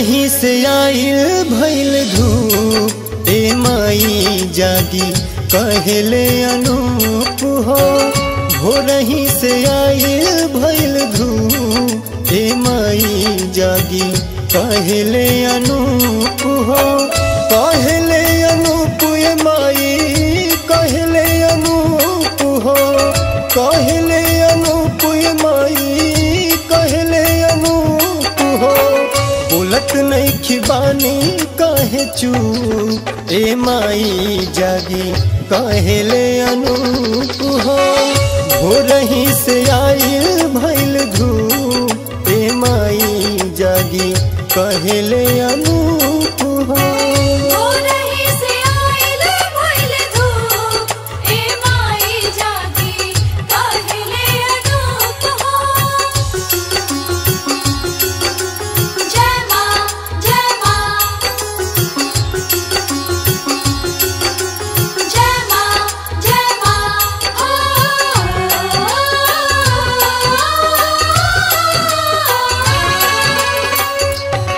रही से आइल भइल धूप ए माई जागी कहले अनूप हो हो रही से आइल भइल धूप ए माई जागी कहले अनूप हो कहले अनूप ए माई कहले अनूप हो कहले अनूप ए माई कहले अनूप हो बोलत नहीं खिबानी कहे चू ए माई जागी कहले अनूप हो हो रही से आइल भइल धूप ए माई जागी कहले अनूप हो हो रही से आइल भइल धूप ए माई जागी कहले अनूप हो जय मां जय मां जय मां जय मां ओ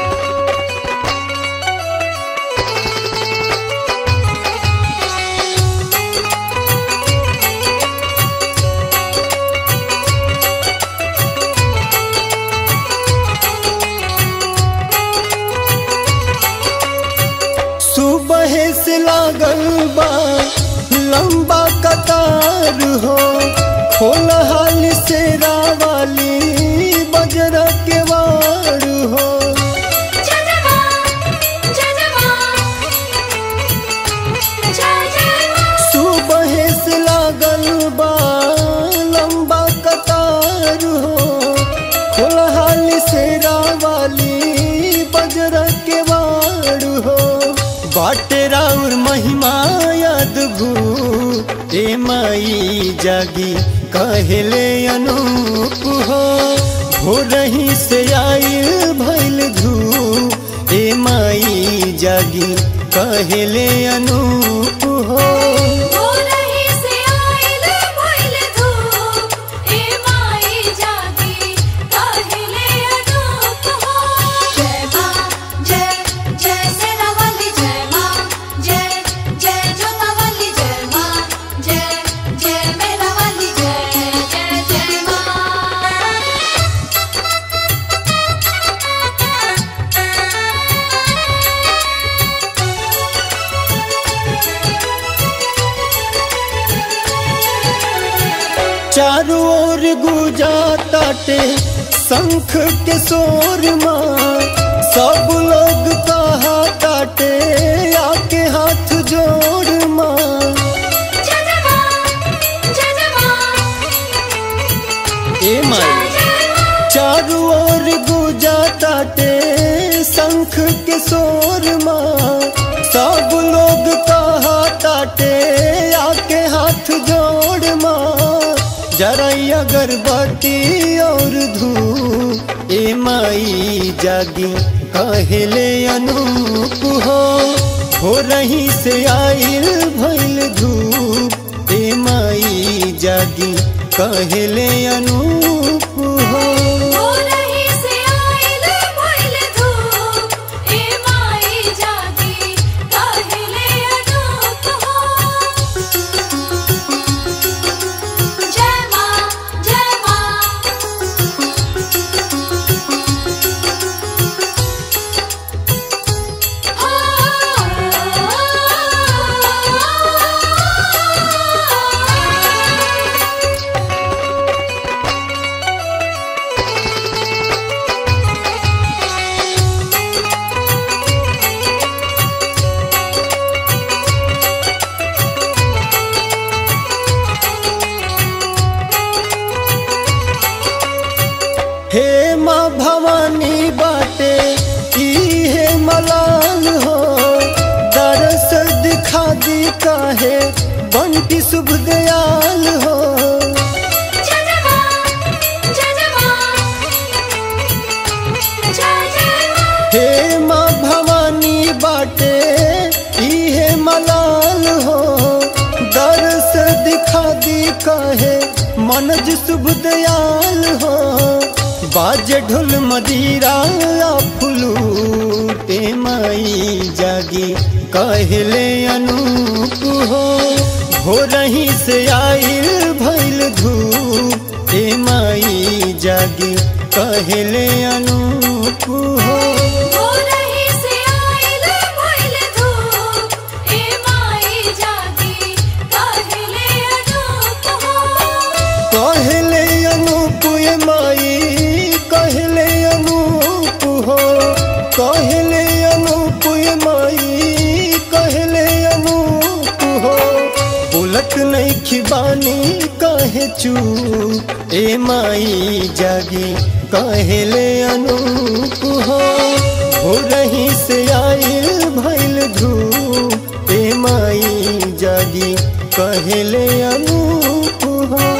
सुबह से लागल बा लंबा कतार हो खोल हाल से रावाली बजर के वार हो जय जय मां जय जय मां जय जय मां सुबह से लागल बा लंबा कतार हो खोल हाल से रावाली बजर के वार हो बाटे राउर महिमा अद्भु ए माई जागी कहले अनूप हो हो रही से आइल भइल धूप ए माई जागी कहले अनूप हो हो रही से आइल भइल धूप ए माई जागी कहले अनूप हो जय मां जय जय सेनावली जय मां जय जय जोतावली जय मां जय जय मेरावली जय जय जय मां चारों ओर गुजा ताटे शंख के शोर माँ सब लोग कहा ताटे आके हाथ जोड़ माँ जय जय मां जय जय मां ए माई जय मां चारों ओर गुजा ताटे शंख के शोर माँ सब लोग कहा ताटे आके हाथ जोड़ माँ जराई अगरबत्ती और धूप ए माई जागी कहले अनूप हो हो रही से आइल भइल धूप ए माई जागी कहले अनूप हो हो रही से आइल भइल धूप ए माई जागी कहले अनूप हो जय मां जय मां हे माँ भवानी बाटे इहे मलाल हो दरस दिखा दी काहे बंटी शुभ दयाल हो जय जय मां जय जय मां जय जय मां हे माँ भवानी बाटे इहे मलाल हो दरस दिखा दी काहे मनज शुभ दयाल हो बाज ढोल मदीरा फुलू धूप ए माई जागी कहले अनूप हो हो रही से आइल भइल धूप ए माई जागी कहले अनूप हो हो रही से आइल भइल धूप ए माई जागी कहले अनूप हो कहले अनूप ए माई कहले अनूप हो कहले अनूप ए माई कहले अनूप हो बोलत नहीं खिबानी कहे चू ए माई जागी कहले अनूप हो हो रही से आइल भइल धूप ए माई जागी कहले अनूप हो